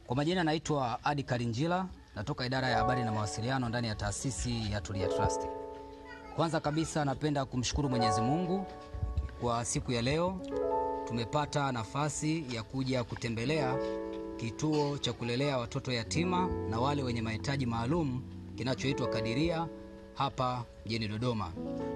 Kwa majina naitwa Adi Karinjila, natoka idara ya habari na mawasiliano ndani ya taasisi ya Tulia Trust. Kwanza kabisa napenda kumshukuru Mwenyezi Mungu kwa siku ya leo. Tumepata nafasi ya kuja kutembelea kituo cha kulelea watoto yatima na wale wenye mahitaji maalum kinachoitwa Kadiria hapa mjini Dodoma.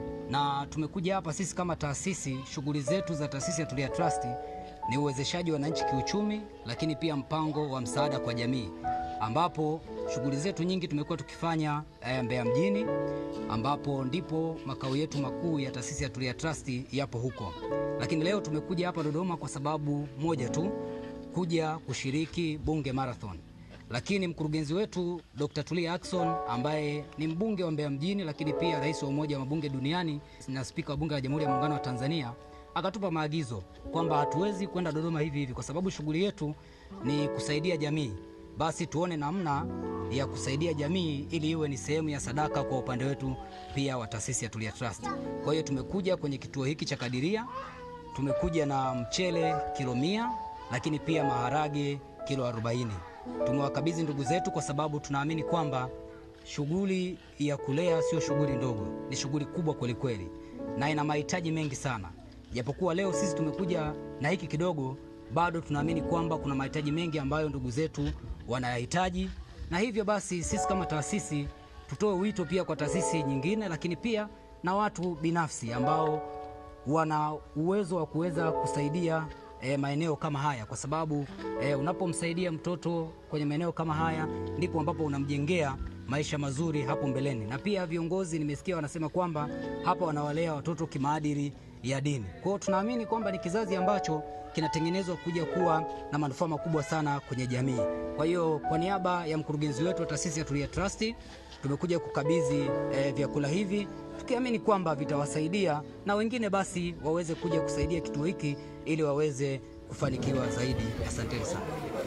Na tumekuja hapa sisi kama taasisi, shughuli zetu za taasisi ya Tulia Trust ni uwezeshaji wa wananchi kiuchumi, lakini pia mpango wa msaada kwa jamii, ambapo shughuli zetu nyingi tumekuwa tukifanya eh, Mbeya mjini, ambapo ndipo makao yetu makuu ya taasisi ya Tulia Trust yapo huko. Lakini leo tumekuja hapa Dodoma kwa sababu moja tu, kuja kushiriki Bunge Marathon. Lakini mkurugenzi wetu Dr. Tulia Ackson ambaye ni mbunge wa Mbeya mjini, lakini pia rais wa Umoja wa Mabunge Duniani na spika wa Bunge la Jamhuri ya Muungano wa Tanzania akatupa maagizo kwamba hatuwezi kwenda Dodoma hivi hivi, kwa sababu shughuli yetu ni kusaidia jamii. Basi tuone namna ya kusaidia jamii ili iwe ni sehemu ya sadaka kwa upande wetu pia wa taasisi ya Tulia Trust. Kwa hiyo tumekuja kwenye kituo hiki cha Kadiria, tumekuja na mchele kilo mia, lakini pia maharage kilo 40. Tumewakabidhi ndugu zetu kwa sababu tunaamini kwamba shughuli ya kulea sio shughuli ndogo, ni shughuli kubwa kwelikweli na ina mahitaji mengi sana. Japokuwa leo sisi tumekuja na hiki kidogo, bado tunaamini kwamba kuna mahitaji mengi ambayo ndugu zetu wanayahitaji, na hivyo basi sisi kama taasisi tutoe wito pia kwa taasisi nyingine, lakini pia na watu binafsi ambao wana uwezo wa kuweza kusaidia e, maeneo kama haya, kwa sababu e, unapomsaidia mtoto kwenye maeneo kama haya ndipo ambapo unamjengea maisha mazuri hapo mbeleni. Na pia viongozi nimesikia wanasema kwamba hapa wanawalea watoto kimaadili ya dini. Kwa hiyo tunaamini kwamba ni kizazi ambacho kinatengenezwa kuja kuwa na manufaa makubwa sana kwenye jamii. Kwa hiyo kwa niaba ya mkurugenzi wetu wa taasisi ya Tulia Trust tumekuja kukabidhi eh, vyakula hivi tukiamini kwamba vitawasaidia na wengine basi waweze kuja kusaidia kituo hiki ili waweze kufanikiwa zaidi. Asanteni sana.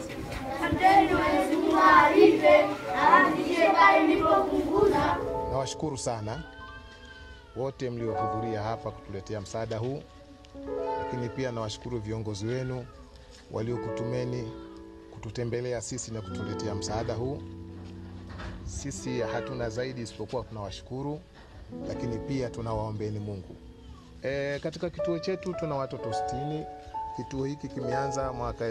Asanteni Mwenyezi Mungu alipe afikishe pale nilipopunguza. Nawashukuru sana wote mliohudhuria hapa kutuletea msaada huu, lakini pia nawashukuru viongozi wenu waliokutumeni kututembelea sisi na kutuletea msaada huu. Sisi hatuna zaidi isipokuwa tunawashukuru, lakini pia tunawaombeni Mungu. E, katika kituo chetu tuna watoto 60. Kituo hiki kimeanza mwaka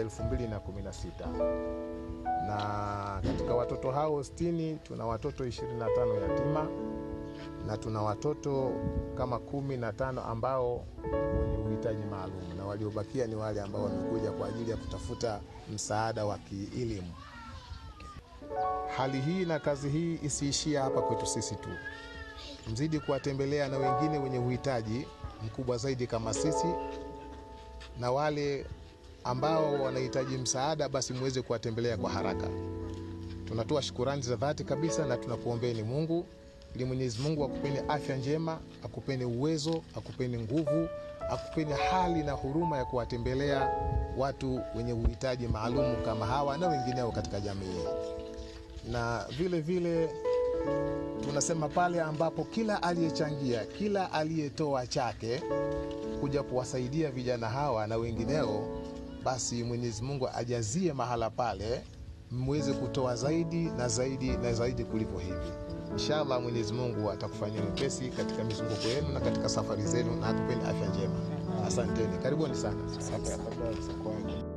2016 na katika watoto hao 60 tuna watoto 25 yatima na tuna watoto kama kumi na tano ambao wenye uhitaji maalum na waliobakia ni wale ambao wamekuja kwa ajili ya kutafuta msaada wa kielimu. Hali hii na kazi hii isiishia hapa kwetu sisi tu, mzidi kuwatembelea na wengine wenye uhitaji mkubwa zaidi kama sisi, na wale ambao wanahitaji msaada, basi muweze kuwatembelea kwa haraka. Tunatoa shukurani za dhati kabisa na tunakuombeeni Mungu ili Mwenyezi Mungu akupeni afya njema, akupeni uwezo, akupeni nguvu, akupeni hali na huruma ya kuwatembelea watu wenye uhitaji maalum kama hawa na wengineo katika jamii. Na vile vile tunasema pale ambapo kila aliyechangia, kila aliyetoa chake kuja kuwasaidia vijana hawa na wengineo, basi Mwenyezi Mungu ajazie mahala pale, mweze kutoa zaidi na zaidi na zaidi kuliko hivi. Inshallah Mwenyezi Mungu atakufanyia wepesi katika mizunguko yenu na katika safari zenu na akupeni afya njema. Asanteni, karibuni sana.